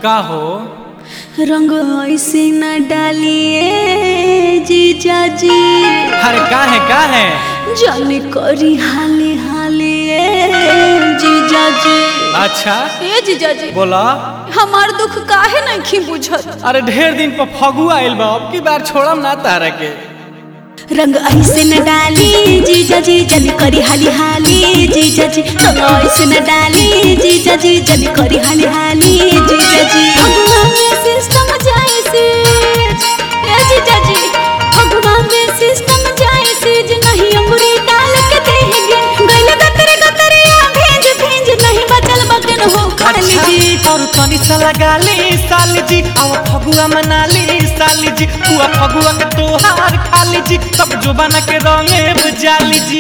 का हो रंग ऐसे न डालिए जीजा जी अरे का है का है जाने करी हाले हाले जीजा जी अच्छा ए जीजा जी बोला हमार दुख काहे नहीं बुझत अरे ढेर दिन पर फगुआ आइल बा अब की बार छोड़म ना तारा के रंग ऐसे न डाली जीजा जी जन करी हाली हाली जीजा जी रंग ऐसे न डाली जीजा जी जन करी हाली हाली जीजा जी भगवान में सिस्टम जाए से ए जीजा जी भगवान में सिस्टम जाए से जे नहीं अंगूरी डाल के देंगे गइल गतरे गतरे आ भेज भेज नहीं बचल बगन हो खाली जी और तनी सा लगा ली साली जी आव फगुआ मना ली साली जी हुआ फगुआ के तोहार खाली जी तब जो बना के रंगे बुझाली जी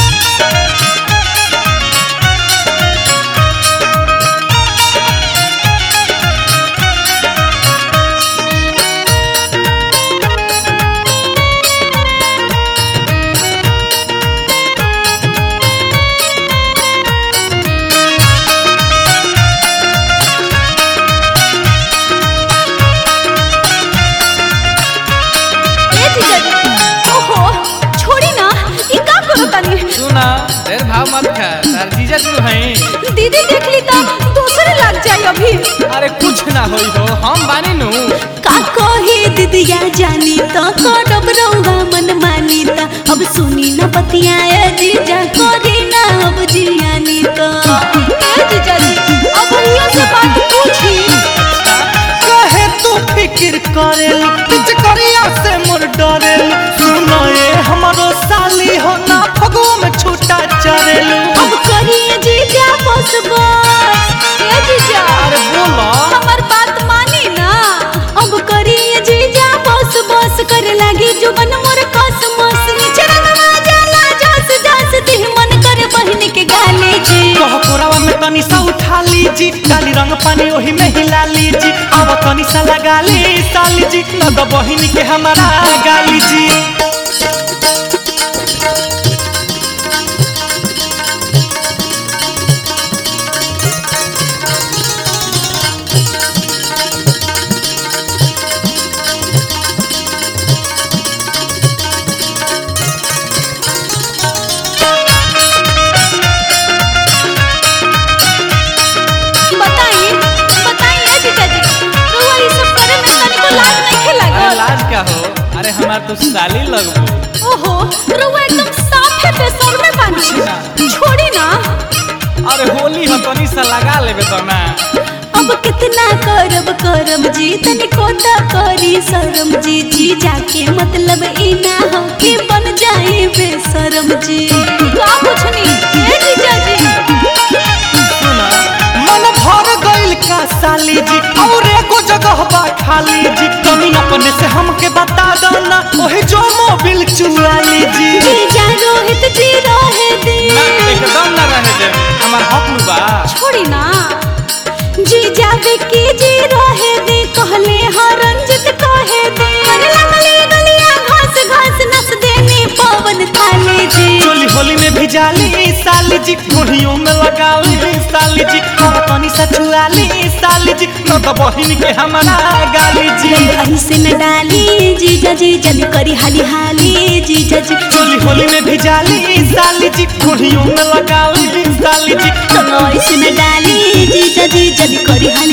ए जीजा जी ओहो छोड़ी ना ई का करो तनी सुना ढेर भाव मत खा तार जीजा जी हैं दीदी देख ली तो दूसरे लग जाए अभी अरे कुछ ना होई हो हम बानी नु का कहे दीदिया जानी तो करब रहुआ मन मानी तो अब सुनी न बतियाए जीजा करी ना अब जियानी तो ए जीजा जी अब भैया से बात पूछी कहे तू फिक्र करेलू पिच करिया से मोर डरेलू सुनो ये हमारो साली हो ना फगुआ में छूटा चरेलू अब करिए जीजा बस बस ए जीजा अरे बोला हमर बात मानी ना अब करिए जीजा बस बस करे लागी जुबन मोर कस मस नीचे रंगवा जाला जस जस देह मन करे बहिन के गाले जी कह कोरावा में तनी सा उठा लीजी डाली रंग पानी ओही में हिला लीजी अब तनी सा लगा ली साली जी न द बहिनी के हमारा गाली जी बताइए बताइए जीजा जी रउआ ई सब करे में तनिको लाज नहीं अरे लागल लाज का हो अरे हमार तो साली लगबो ओहो रउआ एकदम साफ है बेसर में पानी छोड़ी ना अरे होली हो तनी सा लगा लेबे तो ना अब कितना करब करब जी तनिको त करी शरम जी जी जाके मतलब ई ना हो कि बन जाए बेशरम जी का पूछनी ए जीजा जी सुना मन भर गइल का साली जी और एको जगह बा खाली जी तनी अपने से हमके बता दो ना ओही जो मोबिल चुरा लीजी जीजा रोहित जी रहे दी एकदम ना रहे दे हमार हक नु बा छोड़ी ना जी जावे की जी रहे दे कहले हाँ रंजित कहे दे अरे लगली गलिया घास घास नस देने पवन थाले जी चोली होली में भिजाली साली जी घोड़ियों में लगाली साली जी और तनी सा चुराली साली जी न तो बहिन के हमारा गाली जी रंग ऐसे न डाली जीजा जी जन करी हाली हाली जीजा जी चोली होली में भिजाली साली जी घोड़ियों में लगाली साली जी रंग ऐसे न डाली जीजा जी जन करी हाली